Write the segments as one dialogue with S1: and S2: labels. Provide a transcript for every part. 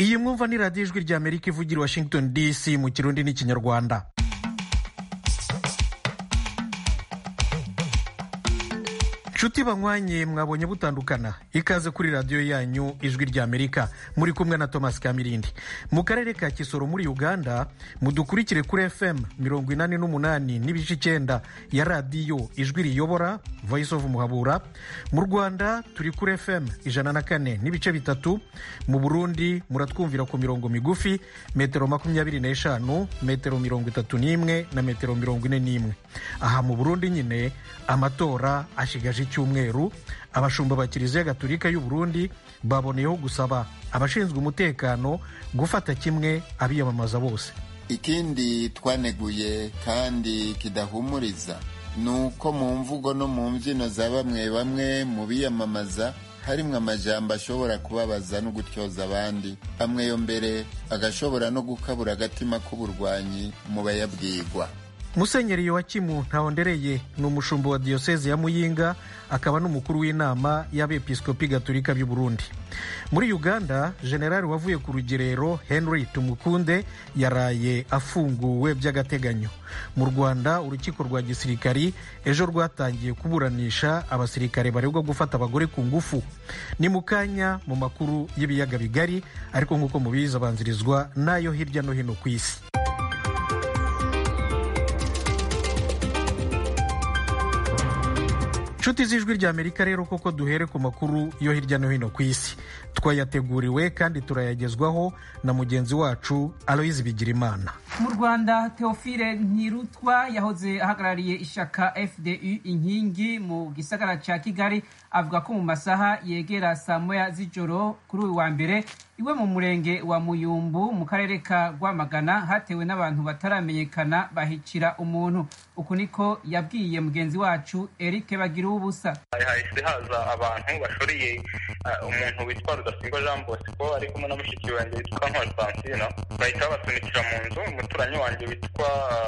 S1: iyi mwumva ni radiyo ijwi rya amerika ivugira i washington dc mu kirundi n'ikinyarwanda nshuti banywanye mwabonye butandukana ikaze kuri radiyo yanyu ijwi rya amerika muri kumwe na thomas kamirindi mu karere ka kisoro muri uganda mudukurikire kuri fm mirongo inani n'umunani n'ibice icyenda ya radiyo ijwi riyobora voice of muhabura mu rwanda turi kuri fm ijana na kane n'ibice bitatu mu burundi muratwumvira ku mirongo migufi metero makumyabiri n'eshanu metero mirongo itatu n'imwe na metero mirongo ine n'imwe aha mu burundi nyine amatora ashigaje icyumweru abashumba ba kiliziya gatolika y'u Burundi baboneyeho gusaba abashinzwe umutekano gufata kimwe abiyamamaza bose
S2: ikindi twaneguye kandi kidahumuriza ni uko mu mvugo no mu mbyino za bamwe bamwe mu biyamamaza harimwo amajambo ashobora kubabaza no gutyoza abandi amwe yo mbere agashobora no gukabura agatima k'uburwanyi mu bayabwirwa
S1: musenyeri yowakimu ntawondereye ni umushumba wa diyoseze ya muyinga akaba n'umukuru w'inama y'abepiskopi gatolika by'u burundi muri uganda generali wavuye ku rugerero henry tumukunde yaraye afunguwe by'agateganyo mu rwanda urukiko rwa gisirikari ejo rwatangiye kuburanisha abasirikare baregwa gufata abagore ku ngufu ni mu kanya mu makuru y'ibiyaga bigari ariko nk'uko mubizi abanzirizwa n'ayo hirya no hino ku isi nshuti z'ijwi rya amerika rero koko duhere ku makuru yo hirya no hino ku isi twayateguriwe kandi turayagezwaho na mugenzi wacu aloyizi bigirimana
S3: mu rwanda teofile ntirutwa yahoze ahagarariye ishaka fdu inkingi mu gisagara cya kigali avuga ko mu masaha yegera saa moya z'ijoro kuri uyu wa mbere iwe mu murenge wa muyumbu mu karere ka rwamagana hatewe n'abantu bataramenyekana bahicira umuntu uku niko yabwiye mugenzi wacu eric bagira ubusa
S4: hahise haza abantu bashoreye umuntu witwa rudasingwa jean bosco ari kumwe na mushiki wanjye witwa ntwari francina bahita babasunikira mu nzu umuturanyi wanjye witwa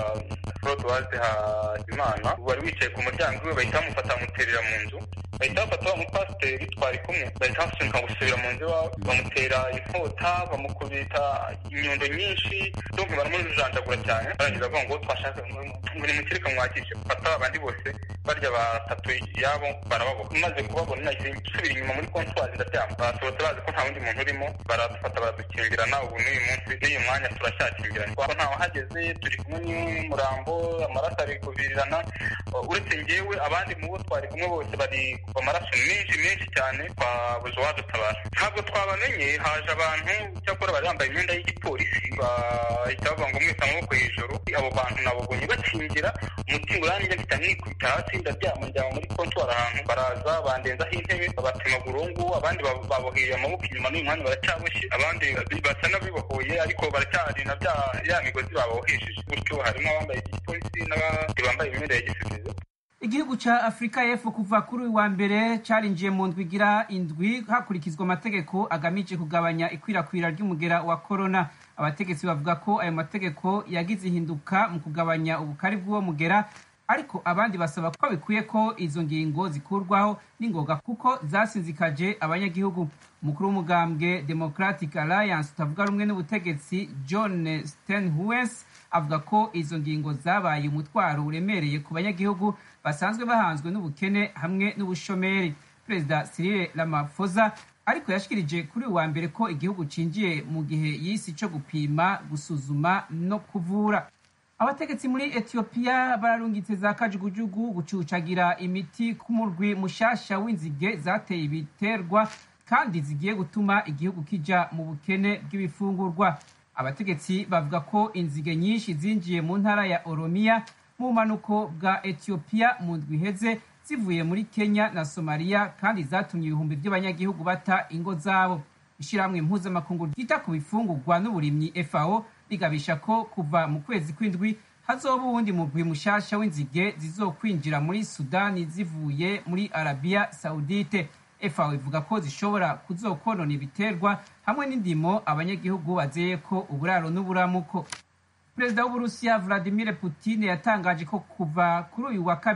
S4: frodoise hajimana wari wicaye ku muryango iwe bahita bamufata bamuterera mu nzu bahita bafata wa mupasiteri twari kumwe bahita basunika gusubira mu nzu iwabo bamutera inkota bamukubita inyundo nyinshi donc baramujanjagura cyane barangiza bavuga ngo twashaka ngo nimukireka mwakishe fata abandi bose barya batatu yabo barababoha maze kubabona nahise nsubira inyuma muri kontwari ndaryama basohotse bazi ko nta wundi muntu urimo baradufata baradukingirana ubu n'uyu munsi n'uyu mwanya turacyakingirana kuko ntawe hageze turi kumwe n'umurambo amaraso ari kuvirirana uretse ngewe abandi mu bo twari kumwe bose bari kuva amaraso menshi menshi cyane twabuze uwadutabara ntabwo twabamenye haje abantu cyakora bari bambaye imyenda y'igipolisi bahita bavuga ngo mwese amaboko hejuru abo bantu nababonye bakingira umutima uranjye mpita nikubita hasi ndaryama njyama muri kontwari ahantu baraza bandenzaho intebe babatema burungu abandi baboheye amaboko inyuma n'uyu mwanya baracyaboshye abandi basa n'abibohoye ariko baracyari na bya ya migozi babohesheje gutyo harimo abambaye igipolisi n'abandi bambaye imyenda ya gisivili
S3: igihugu cya afurika y'epfo kuva kuri uyu wa mbere cyarinjiye mu ndwi igira indwi hakurikizwa amategeko agamije kugabanya ikwirakwira ry'umugera wa korona abategetsi bavuga ko ayo mategeko yagize ihinduka mu kugabanya ubukari bw'uwo mugera ariko abandi basaba ko bikwiye ko izo ngingo zikurwaho n'ingoga kuko zasinzikaje abanyagihugu umukuru w'umugambwe democratic alliance utavuga rumwe n'ubutegetsi john stenhues avuga ko izo ngingo zabaye umutwaro uremereye ku banyagihugu basanzwe bahanzwe n'ubukene hamwe n'ubushomeri perezida cyril ramaphosa ariko yashikirije kuri uwa mbere ko igihugu cinjiye mu gihe y'isi cyo gupima gusuzuma no kuvura abategetsi muri etiyopiya bararungitse za kajugujugu gucucagira imiti ku murwi mushasha w'inzige zateye ibiterwa kandi zigiye gutuma igihugu kija mu bukene bw'ibifungurwa abategetsi bavuga ko inzige nyinshi zinjiye mu ntara ya oromiya mu bumanuko bwa etiyopiya mu ndwi iheze zivuye muri kenya na somaliya kandi zatumye ibihumbi by'abanyagihugu bata ingo zabo ishyirahamwe mpuzamakungu ryita ku bifungurwa n'uburimyi fao rigabisha ko kuva mu kwezi kw'indwi hazoba uwundi mugwi mushasha w'inzige zizokwinjira muri sudani zivuye muri arabiya saudite fao ivuga ko zishobora kuzokonona ibiterwa hamwe n'indimo abanyagihugu bazeye ko uburaro n'uburamuko perezida w'uburusiya vladimir putin yatangaje ko kuva kuri uyu wa kabiri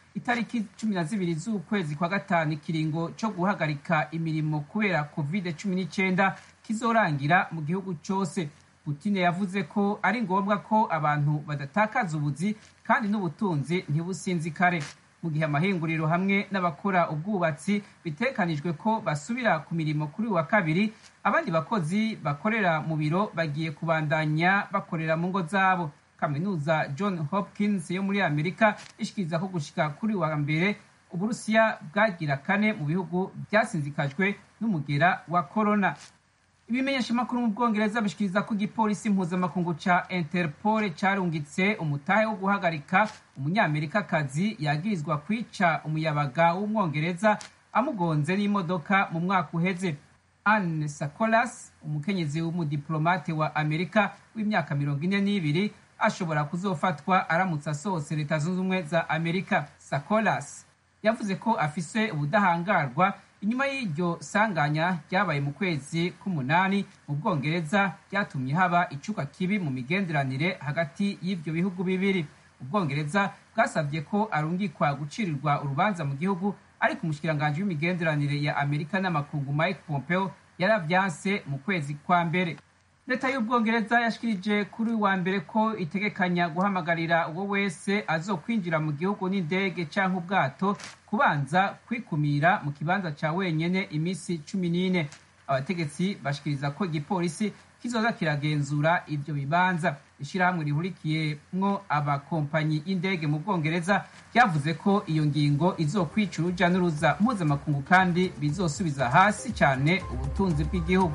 S3: itariki cumi na zibiri z'ukwezi kwa gatanu ikiringo cyo guhagarika imirimo kubera covid cumi n'icyenda kizorangira mu gihugu cyose putine yavuze ko ari ngombwa ko abantu badatakaza ubuzi kandi n'ubutunzi ntibusinzikare mu gihe amahinguriro hamwe n'abakora ubwubatsi bitekanijwe ko basubira ku mirimo kuri uyu wa kabiri abandi bakozi bakorera mu biro bagiye kubandanya bakorera mu ngo zabo kaminuza john hopkins yo muri amerika ishikiriza ko gushika kuri uyu wa mbere uburusiya bwagira kane mu bihugu byasinzikajwe n'umugera wa korona ibimenyeshamakuru mu bwongereza bishikiriza ko igipolisi mpuzamakungu ca interpol carungitse umutahe wo guhagarika umunyamerikakazi yagirizwa kwica umuyabaga w'umwongereza amugonze n'imodoka mu mwaka uheze anne sacolas umukenyezi w'umudiplomate wa amerika w'imyaka mirongo ine n'ibiri ashobora kuzofatwa aramutse asohotse leta zunze ubumwe za amerika sacolas yavuze ko afise ubudahangarwa inyuma y'iryo sanganya ryabaye mu kwezi k'umunani mu bwongereza ryatumye haba icuka kibi mu migenderanire hagati y'ibyo bihugu bibiri ubwongereza bwasabye ko arungikwa gucirirwa urubanza mu gihugu ariko umushikiranganji w'imigenderanire ya amerika n'amakungu mike pompeo yaravyanse mu kwezi kwa mbere leta y'ubwongereza yashikirije kuri wa mbere ko itegekanya guhamagarira uwo wese azokwinjira mu gihugu n'indege canke ubwato kubanza kwikumira mu kibanza ca wenyene iminsi cumi n'ine abategetsi bashikiriza ko igipolisi kizoza kiragenzura ivyo bibanza ishirahamwe rihurikiyemwo abakompanyi y'indege mu bwongereza ryavuze ko iyo ngingo izokwica uruja n'uruza mpuzamakungu kandi bizosubiza hasi cane ubutunzi bw'igihugu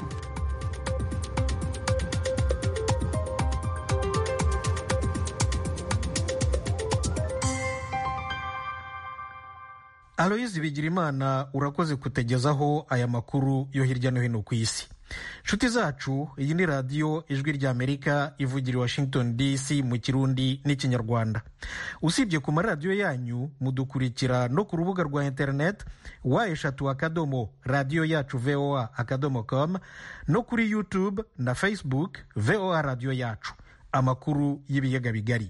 S1: aloyizi bigirimana urakoze kutegezaho aya makuru yo hirya no hino ku isi nshuti zacu iyi ni radiyo ijwi ry'amerika ivugira i washington dc mu kirundi n'ikinyarwanda usibye ku maradiyo yanyu mudukurikira no ku rubuga rwa interineti wa eshatu akadomo radiyo yacu voa akadomo com no kuri youtube na facebook voa radiyo yacu amakuru y'ibiyaga bigari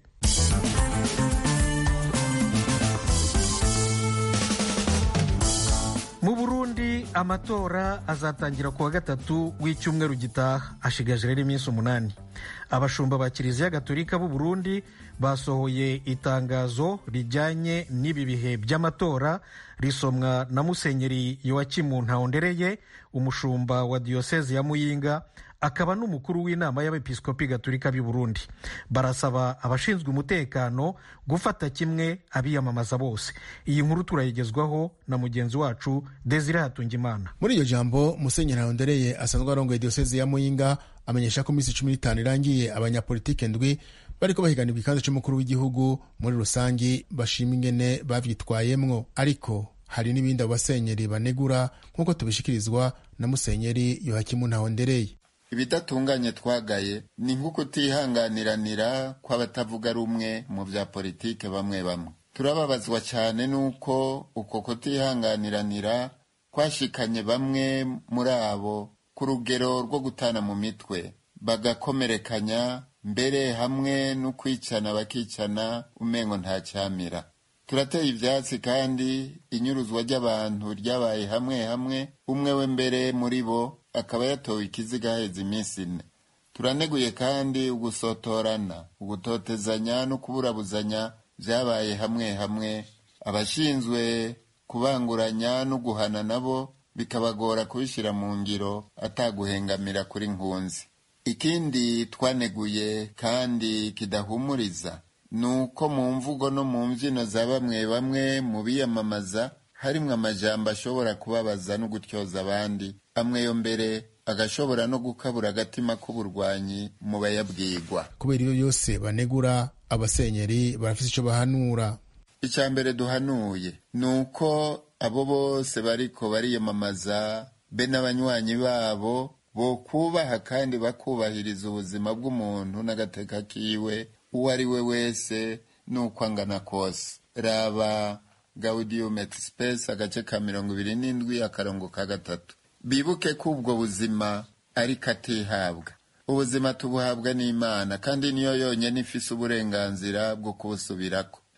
S1: mu burundi amatora azatangira ku wa gatatu w'icyumweru gitaha ashigaje rero iminsi umunani abashumba ba kiliziya gatolika b'u burundi basohoye itangazo rijyanye n'ibi bihe by'amatora risomwa na musenyeri yowakimu ntawondereye umushumba wa diyoseze ya muyinga akaba n'umukuru w'inama y'abepiskopi gatolika b'i burundi barasaba abashinzwe umutekano gufata kimwe abiyamamaza bose iyi nkuru turayigezwaho na mugenzi wacu desire hatungimana
S5: muri iryo jambo musenyeri ntawondereye asanzwe arongoye diyoseze ya muyinga amenyesha ko iminsi cumi n'itanu irangiye abanyapolitike ndwi bariko bahiganirwa ikibanza c'umukuru w'igihugu muri rusangi bashima ingene bavyitwayemwo ariko hari n'ibindi abo basenyeri banegura nk'uko tubishikirizwa na musenyeri yohakimu ntahondereye
S2: ibidatunganye twagaye ni nko kutihanganiranira kw'abatavuga rumwe mu vya politike bamwe bamwe turababazwa cyane n'uko uko kutihanganiranira kwashikanye bamwe muri abo ku rugero rwo gutana mu mitwe bagakomerekanya mbere hamwe no kwicana bakicana umengo nta cyamira turateye ivyatsi kandi inyuruzwa ry'abantu ryabaye hamwe hamwe umwe we mbere muri bo akaba yatowe ikiziga haheze iminsi ine turaneguye kandi ugusotorana ugutotezanya no kuburabuzanya vyabaye hamwe hamwe abashinzwe kubanguranya no guhana nabo bikabagora kubishyira mu ngiro ataguhengamira kuri nkunzi ikindi twaneguye kandi kidahumuriza ni uko mu mvugo no mu mbyino za bamwe bamwe mu biyamamaza harimwo amajambo ashobora kubabaza no gutyoza abandi amwe yo mbere agashobora no gukabura agatima k'uburwanyi mu bayabwirwa
S5: kubera iyo yose banegura abasenyeri barafise ico bahanura
S2: icya mbere duhanuye ni uko abo bose bariko bariyamamaza be n'abanywanyi babo bokubaha kandi bakubahiriza ubuzima bw'umuntu n'agateka kiwe uwo ari we wese n'uko angana kose raba gaudium et spes agace ka mirongo ibiri n'indwi akarongo ka gatatu bibuke ko ubwo buzima ariko atihabwa ubuzima tubuhabwa n'imana kandi niyo yonyine ifise uburenganzira bwo kubusubirako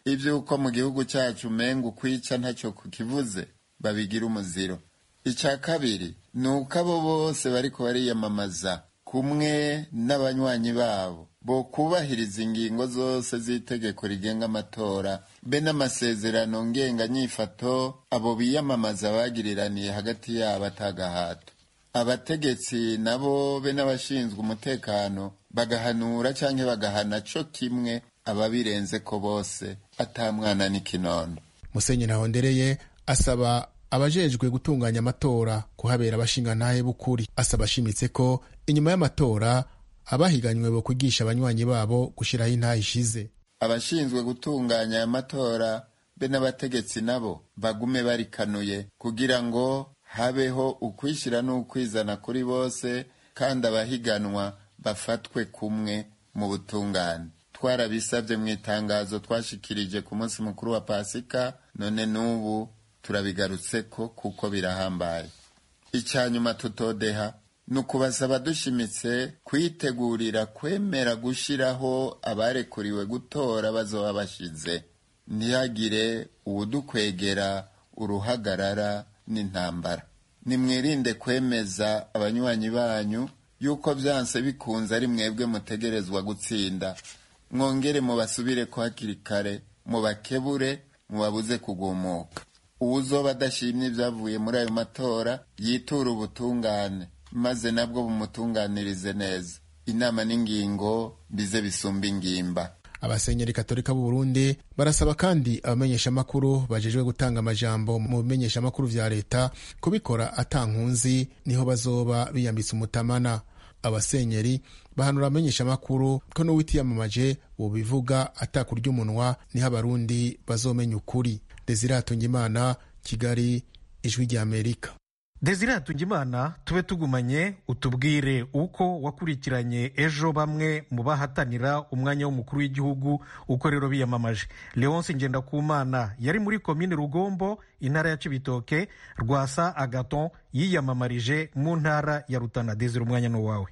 S2: ivy'uko mu gihugu cacu umenga ukwica ntacyo kukivuze babigira umuziro icya kabiri ni uko abo bose bariko bariyamamaza kumwe n'abanywanyi babo bo kubahiriza ingingo zose z'itegeko rigenga amatora be n'amasezerano ngenganyifato abo biyamamaza bagiriraniye hagati yabo atagahato abategetsi nabo be n'abashinzwe umutekano bagahanura canke bagahana co kimwe ababirenze ko bose atamwana n'ikinono
S5: musenyeri ahondereye asaba abajejwe gutunganya amatora kuhabera abashingantahe b'ukuri asaba ashimitse ko inyuma y'amatora abahiganywe bo kwigisha abanywanyi babo gushyiraho intahe ishize
S2: abashinzwe gutunganya aya matora be n'abategetsi nabo bagume barikanuye kugira ngo habeho ukwishyira n'ukwizana kuri bose kandi abahiganwa bafatwe kumwe mu butungane twarabisabye mu itangazo twashikirije ku munsi mukuru wa pasika none n'ubu turabigarutseko kuko birahambaye icya nyuma tutodeha ni ukubasaba dushimitse kwitegurira kwemera gushyiraho abarekuriwe gutora bazoba bashize ntihagire uwudukwegera uruhagarara n'intambara nimwirinde kwemeza abanywanyi banyu yuko byanse bikunze ari mwebwe mutegerezwa gutsinda mwongere mubasubire ko hakiri kare mubakebure mubabuze kugumuka uwuzoba adashimye ibyavuye muri ayo matora yitura ubutungane maze nabwo bumutunganirize neza inama n'ingingo bize bisumba ingimba
S5: abasenyeri katolika b'u Burundi barasaba kandi abamenyeshamakuru bajejwe gutanga amajambo mu bimenyeshamakuru vya leta kubikora atankunzi niho bazoba biyambitse umutamana abasenyeri bahanura abamenyeshamakuru ko n'uwitiyamamaje wobivuga atakurya umunwa niho abarundi bazomenya ukuri desire imana kigali ijwi rya amerika
S1: desire hatungimana tube tugumanye utubwire uko wakurikiranye ejo bamwe mu bahatanira umwanya w'umukuru w'igihugu uko rero biyamamaje leonce ngendakumana yari muri komine rugombo intara ya cibitoke rwasa agaton yiyamamarije mu ntara ya rutana desire umwanya ni uwawe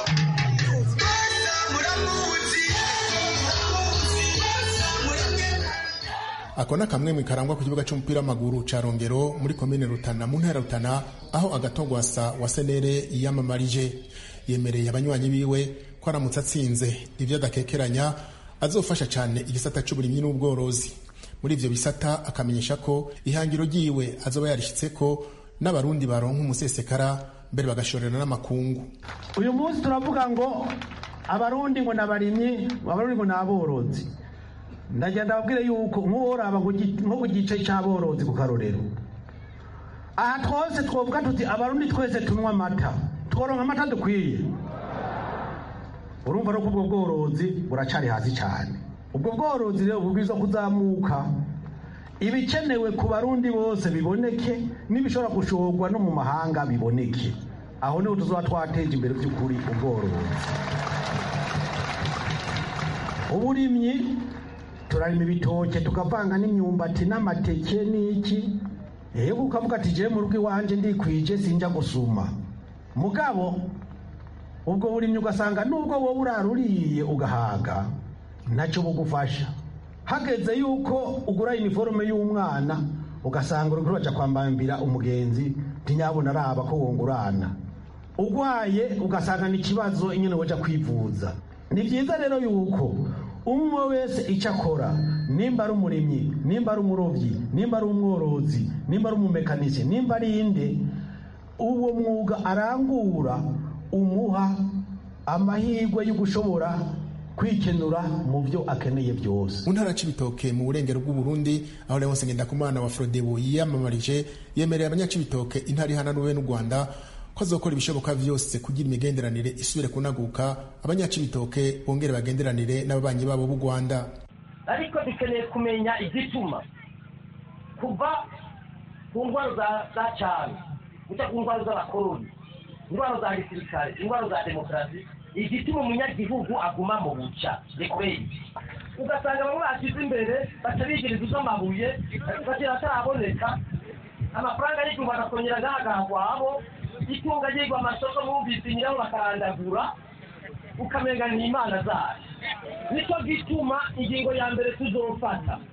S5: ako ni akamwe karangwa ku kibuga cy'umupira w'amaguru ca rongero muri komine rutana mu ntara rutana aho agatogwasa wa senere yiyamamarije yemereye abanywanyi biwe ko aramutse atsinze ibyo adakekeranya azofasha cyane igisata cy'uburimyi n'ubworozi muri ivyo bisata akamenyesha ko ihangiro ryiwe azoba yarishyitse ko n'abarundi baronka umusesekara mbere bagashorera n'amakungu
S6: uyu munsi turavuga ngo abarundi ngo nabarimyi abarundi ngo naborozi ndagenda babwire yuko nk'uworaba nko ku gice cy'aborozi ku karorero aha twose twavuga tuti abarundi twese tunywa amata tworonka amata dukwiye urumva ko ubwo bworozi buracari hasi cyane ubwo bworozi rero bubwiza kuzamuka ibikenewe ku barundi bose biboneke n'ibishobora gushorwa no mu mahanga biboneke aho niho tuzoba twateje imbere by'ukuri ubworozi uburimyi turarima ibitoke tukavanga n'imyumbati n'amateke n'iki yego ukavuga ati jewe mu rugo iwanje ndikwije sinjya gusuma mugabo ubwo burimyi ugasanga nubwo wowe uraruriye ugahaga ntacyo bugufasha hageze yuko ugura iniforume y'umwana ugasanga uriko uraja kwambambira umugenzi ntinyabona araba ko wongurana ugwaye ugasanga ni ikibazo nyine waja kwivuza ni byiza rero yuko umwe wese icyo akora nimba ari umurimyi nimba ari umurobyi nimba ari umworozi nimba ari umumekanisi nimba ari inde uwo mwuga arangura umuha amahirwe yo gushobora kwikenura mu byo akeneye byose
S5: mu ntara c'ibitoke mu burengero bw'uburundi aho leonse ngendakumana wa frodebu yiyamamarije yemereye abanyacibitoke intara ihananuwe n'u rwanda ko azokora ibishoboka vyose kugira imigenderanire isubire kunaguka abanyacibitoke bongere bagenderanire n'ababanyi babo b'u rwanda
S7: ariko dukeneye kumenya igituma kuva ku ndwara za cyane guca ku ndwara z'abakoroni indwara za gisirikare indwara za demokarasi igituma umunyagihugu aguma mu buca rekweri ugasanga bamwe bashyize imbere batabigiriza iz'amabuye bagira ataraboneka amafaranga y'igihumbi agakongera agahagahwabo itunga ryigwa amasoko bumvise nyiraho bakarandagura ukamenga ni imana zayo nicyo gituma ingingo ya mbere tuzofata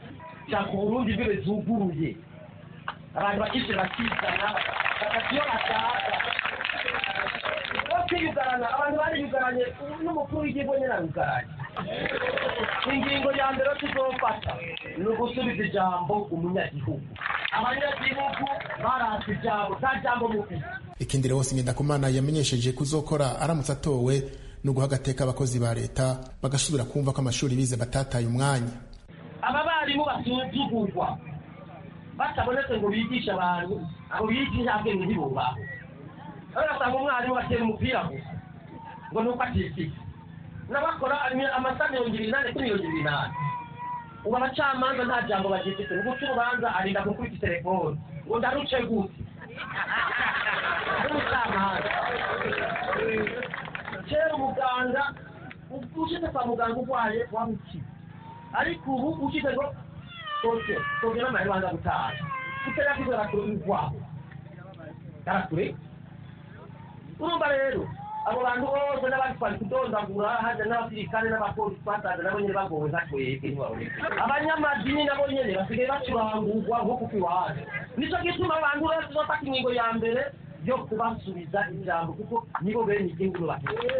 S7: shaka uburundi imbibe zuguruye abantu bakishe bakizana bagati iyo bashaka no kwiyugarana abantu bariyugaranye n'umukuru w'igihugu nyine arayugaranye ingingo ya mbere tuzofata ni ugusubiza ijambo umunyagihugu abanyagihugu barata ijambo nta jambo mufite
S5: ikindi rero ngendakumana yamenyesheje kuzokora aramutse atowe no guha agateka abakozi ba leta bagasubira kumva ko amashuri bize batataye umwanya
S7: aba barimu basuzugurwa batabonetse ngo bigishe abantu abo bigisha bwenge ntibubaho urasanga umwarimu batera umupira gusa ngo ni uko atifite n'abakora amasaha mirongo ibiri n'ane kuri mirongo ibiri n'ane ubu abacamanza nta jambo bagifite ni guca urubanza arinda gukubita telefone ngo ndaruce gute n'umucamanza kera umuganga ushyize kwa muganga urwaye waba ukize ariko ubu ushyize ngo soke soke n'amahirwe abanza gutaha utera kwizo arakure urwaho arakure urumva rero abo bantu bose n'abandi twari kudondagura haja n'abasirikare n'abapolisi twasanze nabo nyene bagowe nka twebwe ntibaboneka abanyamadini nabo nyene basigaye bacurangurwa nko kuko iwacu nico gituma abantu bose uzofata ingingo ya mbere yo kubasubiza ijambo kuko nibo bene igihugu bafite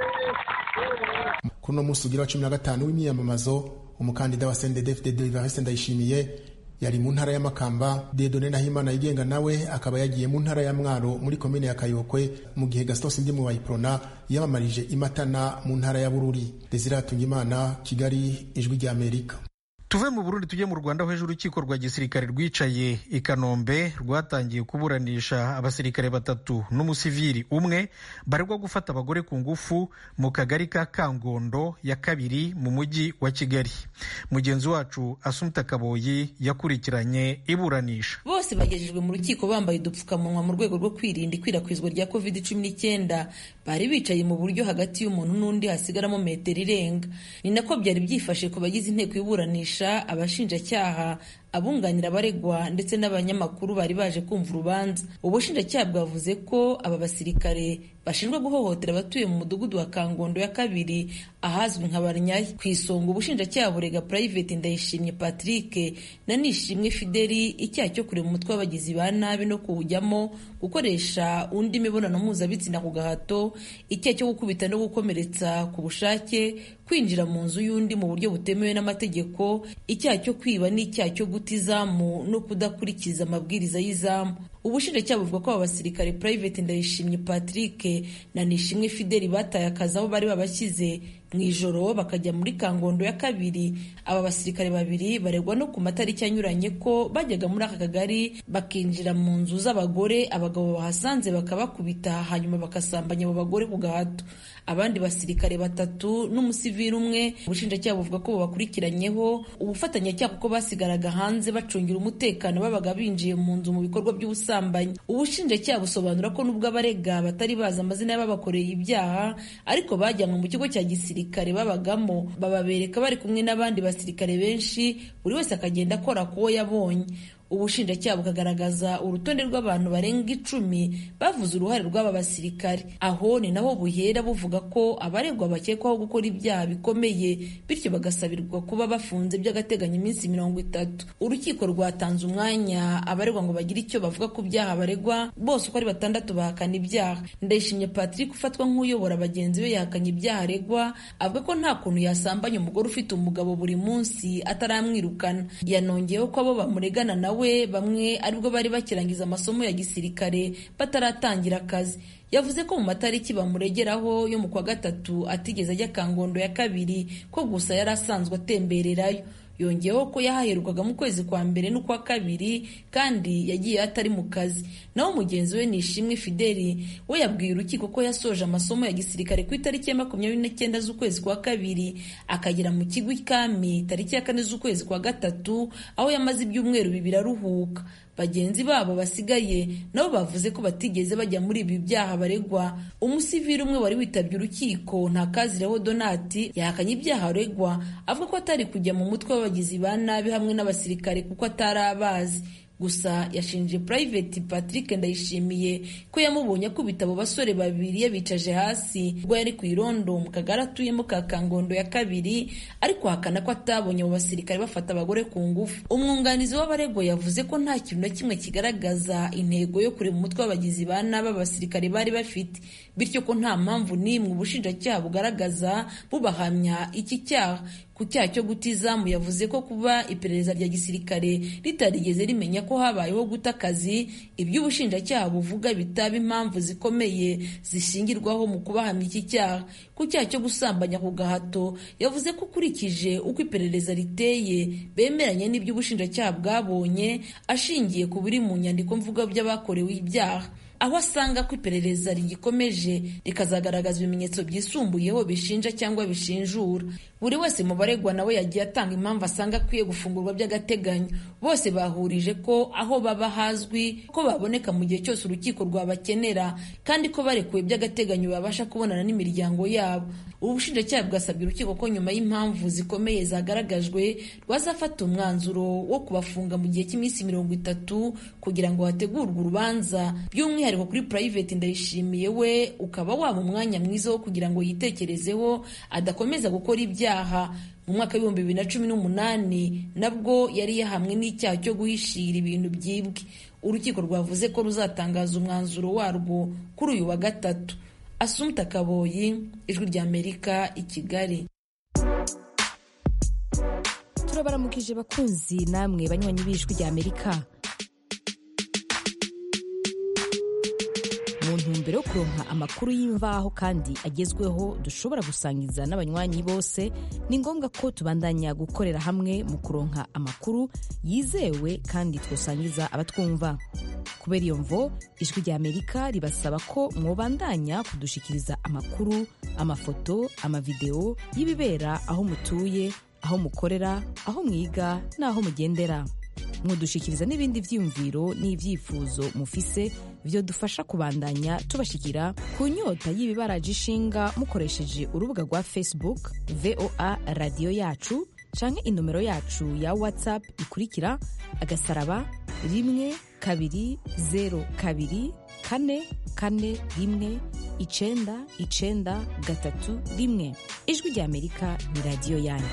S5: kuri uno munsi ugira wa cumi na gatanu w'imyiyamamazo umukandida wa sendedefdede evariste ndayishimiye yari mu ntara y'amakamba dedone nahimana yigenga nawe akaba yagiye mu ntara ya mwaro muri komine ya kayokwe mu gihe gastos ndimu wayiprona yamamarije imatana mu ntara ya bururi desire hatungimana kigali ijwi rya amerika
S1: tuve mu burundi tujye mu rwanda aho ejo urukiko rwa gisirikare rwicaye i kanombe rwatangiye kuburanisha abasirikare batatu n'umusivili umwe baregwa gufata abagore ku ngufu mu kagari ka kangondo ya kabiri mu mujyi wa kigali mugenzi wacu asumta kaboyi yakurikiranye iburanisha
S8: bose bagejejwe mu rukiko bambaye udupfukamunwa mu rwego rwo kwirinda ikwirakwizwa rya covid cumi n'icyenda bari bicaye mu buryo hagati y'umuntu n'undi hasigaramo metero irenga ni nako byari byifashe ku bagize inteko y'iburanisha abashinjacyaha abunganira abaregwa ndetse n'abanyamakuru bari baje kumva urubanza ubushinjacyaha bwavuze ko aba basirikare bashinjwa guhohotera abatuye mu mudugudu wa kangondo ya kabiri ahazwi nka barnyayi ku isonga ubushinjacyaha burega private ndayishimye patrick na nishimwe fideli icyaha cyo kureba umutwe w'abagizi ba nabi no kuwujyamo gukoresha undi mibonano mpuzabitsina ku gahato icyaha cyo gukubita no gukomeretsa ku bushake kwinjira mu nzu y'undi mu buryo butemewe n'amategeko icyaha cyo kwiba n'icyaha cyo guta izamu no kudakurikiza amabwiriza y'izamu ubushinjacyaha buvuga ko aba basirikare private ndayishimye patrick na nishimwe fideli bataye akazi aho bari babashyize mu ijoro bakajya muri kangondo ya kabiri aba basirikare babiri baregwa no ku matariki anyuranye ko bajyaga muri aka kagari bakinjira mu nzu z'abagore abagabo bahasanze bakabakubita hanyuma bagasambanya abo bagore ku gahato abandi basirikare batatu n'umusivili umwe ubushinjacyaha buvuga ko babakurikiranyeho ubufatanyacyaha kuko basigaraga hanze bacungira umutekano babaga binjiye mu nzu mu bikorwa by'ubusambanyi ubushinjacyaha busobanura ko nubwo abarega batari bazi amazina y'ababakoreye ibyaha ariko bajyanwe mu kigo cya gisirikare babagamo bababereka bari kumwe n'abandi basirikare benshi buri wese akagenda akora ku wo yabonye ubushinjacyaha bukagaragaza urutonde rw'abantu barenga icumi bavuze uruhare rw'aba basirikare aho ni naho buhera buvuga ko abaregwa bakekwaho gukora ibyaha bikomeye bityo bagasabirwa kuba bafunze by'agateganyo iminsi mirongo itatu urukiko rwatanze umwanya abaregwa ngo bagire icyo bavuga ku byaha baregwa bose uko ari batandatu bahakana ibyaha ndayishimye patrick ufatwa nk'uyobora bagenzi be yahakanye ibyaha aregwa avuga ko nta kuntu yasambanya umugore ufite umugabo buri munsi ataramwirukana yanongeyeho ko abo bamuregana nawe we bamwe aribwo bari bakirangiza amasomo ya gisirikare bataratangira akazi yavuze ko mu matariki bamuregeraho yo mu kwa gatatu atigeze ajya kangondo ya kabiri ko gusa yari asanzwe atembererayo yongeyeho ko yahaherukaga mu kwezi kwa mbere n'ukwa kabiri kandi yagiye atari mu kazi naho mugenzi we nishimwe fideli we yabwiye urukiko ko yasoje amasomo ya gisirikare ku itariki ya makumyabiri n'icyenda z'ukwezi kwa kabiri akagera mu kigo ikami tariki ya kane z'ukwezi kwa gatatu aho yamaze ibyumweru bibiri aruhuka bagenzi babo basigaye nabo bavuze ko batigeze bajya muri ibi byaha baregwa umusivili umwe wari witabye urukiko ntakazireho donati yahakanye ibyaha aregwa avuga ko atari kujya mu mutwe w'abagizi ba nabi hamwe n'abasirikare kuko atari abazi gusa yashinje private patrick ndayishimiye ko yamubonye akubita abo basore babiri yabicaje hasi ubwo yari ku irondo mu kagari atuyemo ka kangondo ya kabiri ariko ahakana ko atabonye abo basirikare bafata abagore ku ngufu umwunganizi w'abaregwa yavuze ko nta kintu na kimwe kigaragaza intego yo kureba umutwe w'abagizi ba nabi abasirikare bari bafite bityo ko nta mpamvu n'imwe ubushinjacyaha bugaragaza bubahamya iki cyaha ku cyaha cyo guta izamu yavuze ko kuba iperereza rya gisirikare ritarigeze rimenya ko habayeho guta akazi ibyo ubushinjacyaha buvuga bitaba impamvu zikomeye zishingirwaho mu kubahamya iki cyaha ku cyaha cyo gusambanya ku gahato yavuze ko ukurikije uko iperereza riteye bemeranya n'ibyo ubushinjacyaha bwabonye ashingiye ku biri mu nyandiko mvuga by'abakorewe ibyaha aho asanga ko iperereza rigikomeje rikazagaragaza ibimenyetso byisumbuyeho bishinja cyangwa bishinjura buri wese mu baregwa nawe yagiye atanga impamvu asanga akwiye gufungurwa by'agateganyo bose bahurije ko aho baba hazwi ko baboneka mu gihe cyose urukiko rwabakenera kandi ko barekuwe by'agateganyo babasha kubonana n'imiryango yabo ubu bushinjacyaha bwasabye urukiko ko nyuma y'impamvu zikomeye zagaragajwe rwazafata umwanzuro wo kubafunga mu gihe cy'iminsi mirongo itatu kugira ngo hategurwe urubanza by'umwihariko kuri private ndayishimiye we ukaba waba umwanya mwiza wo kugira ngo yitekerezeho adakomeza gukora ibyaha mu mwaka w'ibihumbi bibiri na cumi n'umunani nabwo yari yahamwe n'icyaha cyo guhishira ibintu byibwe urukiko rwavuze ko ruzatangaza umwanzuro warwo kuri uyu wa gatatu asumta kaboyi ijwi ry'amerika i kigali
S9: turabaramukije bakunzi namwe banywanyi b'ijwi ry'amerika mu ntumbero yo kuronka amakuru y'imvaho kandi agezweho dushobora gusangiza n'abanywanyi bose ni ngombwa ko tubandanya gukorera hamwe mu kuronka amakuru yizewe kandi twosangiza abatwumva kubera iyo mvo ijwi ry'amerika ribasaba ko mwobandanya kudushikiriza amakuru amafoto amavideo y'ibibera aho mutuye aho mukorera aho mwiga n'aho mugendera mudushikiriza n'ibindi byiyumviro n'ibyifuzo mufise byo dufasha kubandanya tubashikira ku nyota y'ibibaraje ishinga mukoresheje urubuga rwa facebook voa radiyo yacu canke inomero yacu ya whatsapp ikurikira agasaraba rimwe kabiri zero kabiri kane kane rimwe icenda icenda gatatu rimwe ijwi ry'amerika ni radiyo yanyu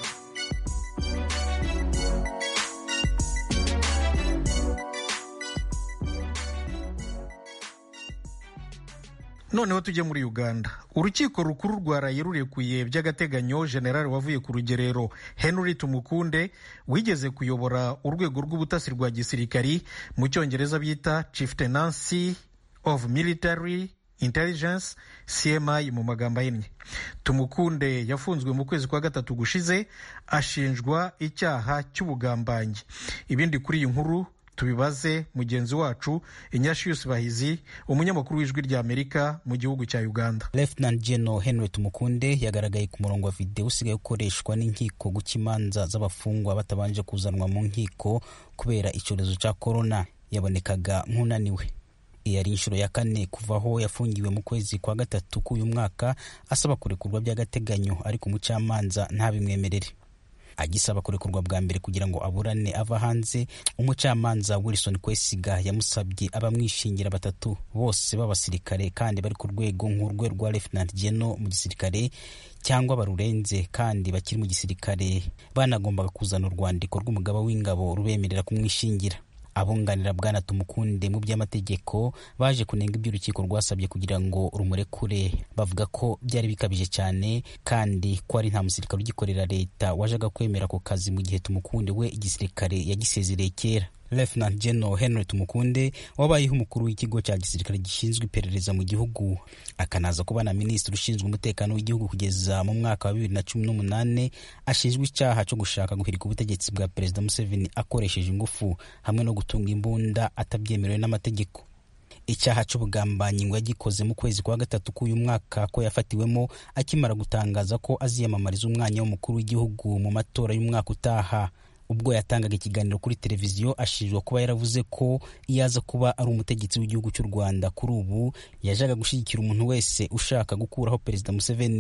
S1: noneho tujye muri uganda urukiko rukuru rwaraye rurekuye by'agateganyo generali wavuye ku rugerero henry tumukunde wigeze kuyobora urwego rw'ubutasi rwa gisirikari mu cyongereza bita chieftaincy of military intelligence cmi mu magambo ahinnye tumukunde yafunzwe mu kwezi kwa gatatu gushize ashinjwa icyaha cy'ubugambanyi ibindi kuri iyi nkuru tubibaze mugenzi wacu inyashiyusi bahizi umunyamakuru w'ijwi ry'amerika mu gihugu cya uganda
S10: Lieutenant General Henry Tumukunde yagaragaye ku murongo wa videwo usigaye ukoreshwa n'inkiko guca imanza z'abafungwa batabanje kuzanwa mu nkiko kubera icyorezo cya korona yabonekaga nk'unaniwe iyi ari inshuro ya kane kuva aho yafungiwe mu kwezi kwa gatatu k'uyu mwaka asaba kurekurwa by'agateganyo ariko umucamanza ntabimwemerere agisaba kurekurwa bwa mbere kugira ngo aburane ava hanze umucamanza wilson kwesiga yamusabye abamwishingira batatu bose b'abasirikare kandi bari ku rwego nk'urwe rwa lieutenant general mu gisirikare cyangwa barurenze kandi bakiri mu gisirikare banagombaga kuzana urwandiko rw'umugaba w'ingabo rubemerera kumwishingira abunganira bwana tumukunde mu by'amategeko baje kunenga ibyo urukiko rwasabye kugira ngo rumurekure bavuga ko byari bikabije cyane kandi ko ari nta musirikare ugikorera leta wajaga kwemera ako kazi mu gihe tumukunde we igisirikare yagisezereye kera Lieutenant General Henry Tumukunde wabayeho umukuru w'ikigo cya gisirikare gishinzwe iperereza mu gihugu akanaza kuba na minisitiri ushinzwe umutekano w'igihugu kugeza mu mwaka wa bibiri na cumi n'umunani ashinjwa icyaha cyo gushaka guhirika ubutegetsi bwa perezida Museveni akoresheje ingufu hamwe no gutunga imbunda atabyemerewe n'amategeko icyaha cy'ubugambanyi ngo yagikoze mu kwezi kwa gatatu k'uyu mwaka ko yafatiwemo akimara gutangaza ko aziyamamariza umwanya w'umukuru w'igihugu mu matora y'umwaka utaha ubwo yatangaga ikiganiro kuri televiziyo ashinjwa kuba yaravuze ko iyo aza kuba ari umutegetsi w'igihugu cy'u rwanda kuri ubu yajaga gushyigikira umuntu wese ushaka gukuraho perezida museveni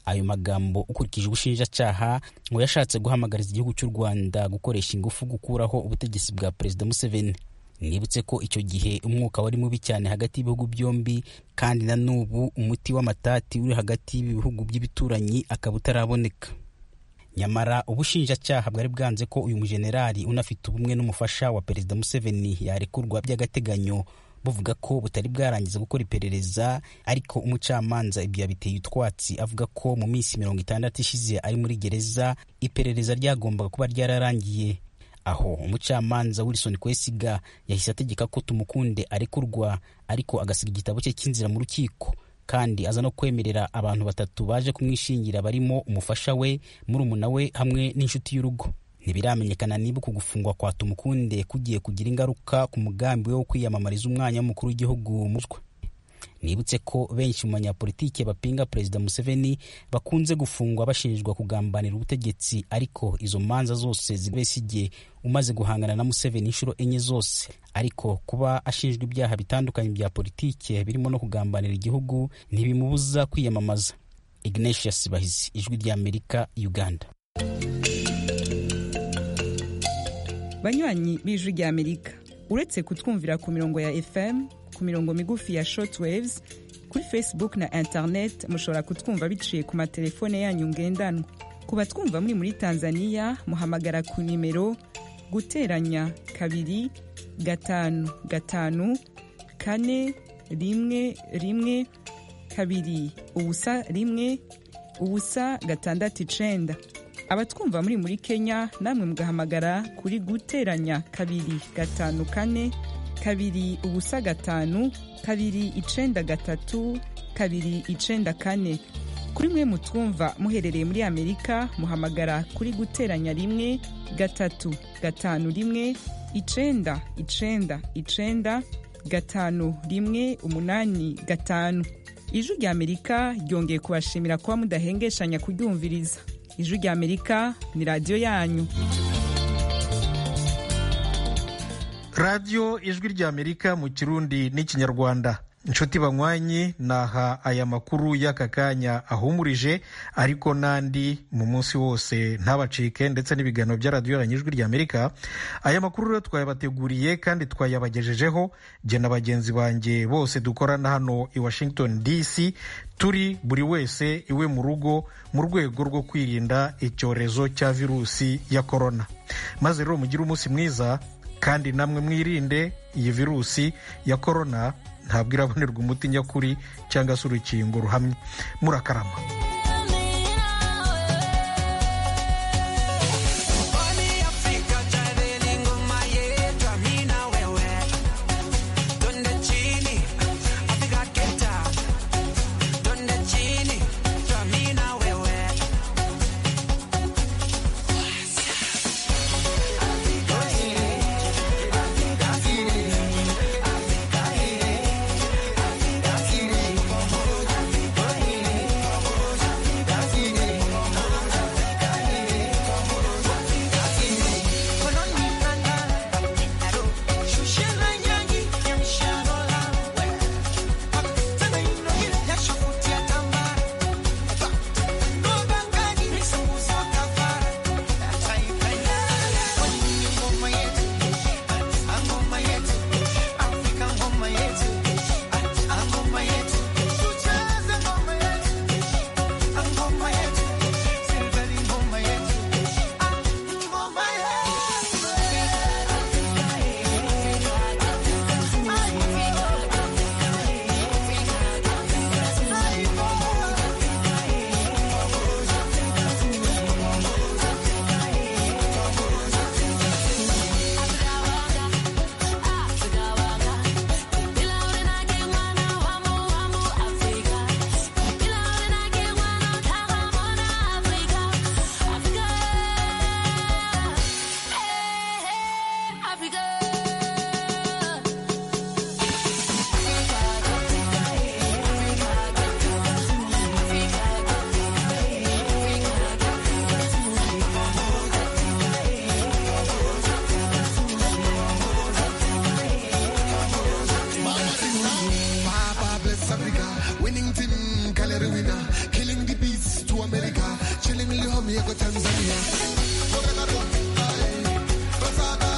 S10: ayo magambo ukurikije ubushinjacyaha ngo yashatse guhamagariza igihugu cy'u rwanda gukoresha ingufu gukuraho ubutegetsi bwa perezida museveni nibutse ko icyo gihe umwuka wari mubi cyane hagati y'ibihugu byombi kandi na n'ubu umuti w'amatati uri hagati y'ibihugu by'ibituranyi akaba utaraboneka nyamara ubushinjacyaha bwari bwanze ko uyu mujenerali unafite ubumwe n'umufasha wa perezida museveni yarekurwa by'agateganyo buvuga ko butari bwarangiza gukora iperereza ariko umucamanza ibyo yabiteye utwatsi avuga ko mu minsi mirongo itandatu ishize ari muri gereza iperereza ryagombaga kuba ryararangiye aho umucamanza wilson kwesiga yahise ategeka ko tumukunde arekurwa ariko agasiga igitabo cye cy'inzira mu rukiko kandi aza no kwemerera abantu batatu baje kumwishingira barimo umufasha we murumuna we hamwe n'inshuti y'urugo ntibiramenyekana niba uku gufungwa kwa tumukunde kugiye kugira ingaruka ku mugambi we wo kwiyamamariza umwanya w'umukuru w'igihugu mutwe nibutse ko benshi mu banyapolitike bapinga perezida museveni bakunze gufungwa bashinjwa kugambanira ubutegetsi ariko izo manza zose zibesigiye umaze guhangana na museveni inshuro enye zose ariko kuba ashinjwa ibyaha bitandukanye bya politike birimo no kugambanira igihugu ntibimubuza kwiyamamaza ignatius bahizi ijwi ry'amerika uganda
S11: banywanyi b'ijwi ry'amerika uretse kutwumvira ku mirongo ya fm ku mirongo migufi ya shortwaves kuri facebook na internet mushobora kutwumva biciye ku matelefone yanyu ngendanwa ku batwumva muri muri tanzania muhamagara ku nimero guteranya kabiri gatanu gatanu kane rimwe rimwe kabiri ubusa rimwe ubusa gatandatu icenda abatwumva muri muri kenya namwe mugahamagara kuri guteranya kabiri gatanu kane kabiri ubusa gatanu kabiri icenda gatatu kabiri icenda kane kuri mwe mutwumva muherereye muri amerika muhamagara kuri guteranya rimwe gatatu gatanu rimwe icenda icenda icenda gatanu rimwe umunani gatanu ijwi rya amerika ryongeye kubashimira kuba mudahengeshanya kuryumviriza ijwi rya amerika ni radiyo yanyu
S1: radiyo ijwi rya amerika mu kirundi n'ikinyarwanda inshuti banywanyi naha aya makuru y'aka kanya ahumurije ariko n'andi mu munsi wose ntabacike ndetse n'ibiganiro bya radiyo yanyu ijwi rya amerika aya makuru rero twayabateguriye kandi twayabagejejeho jye na bagenzi banjye bose dukorana hano i washington dc turi buri wese iwe mu rugo mu rwego rwo kwirinda icyorezo cya virusi ya korona maze rero mugire umunsi mwiza kandi namwe mwirinde iyi virusi ya korona ntabwo irabonerwa umuti nyakuri cyangwa se urukingo ruhamye murakarama
S12: aliyeko Tanzania.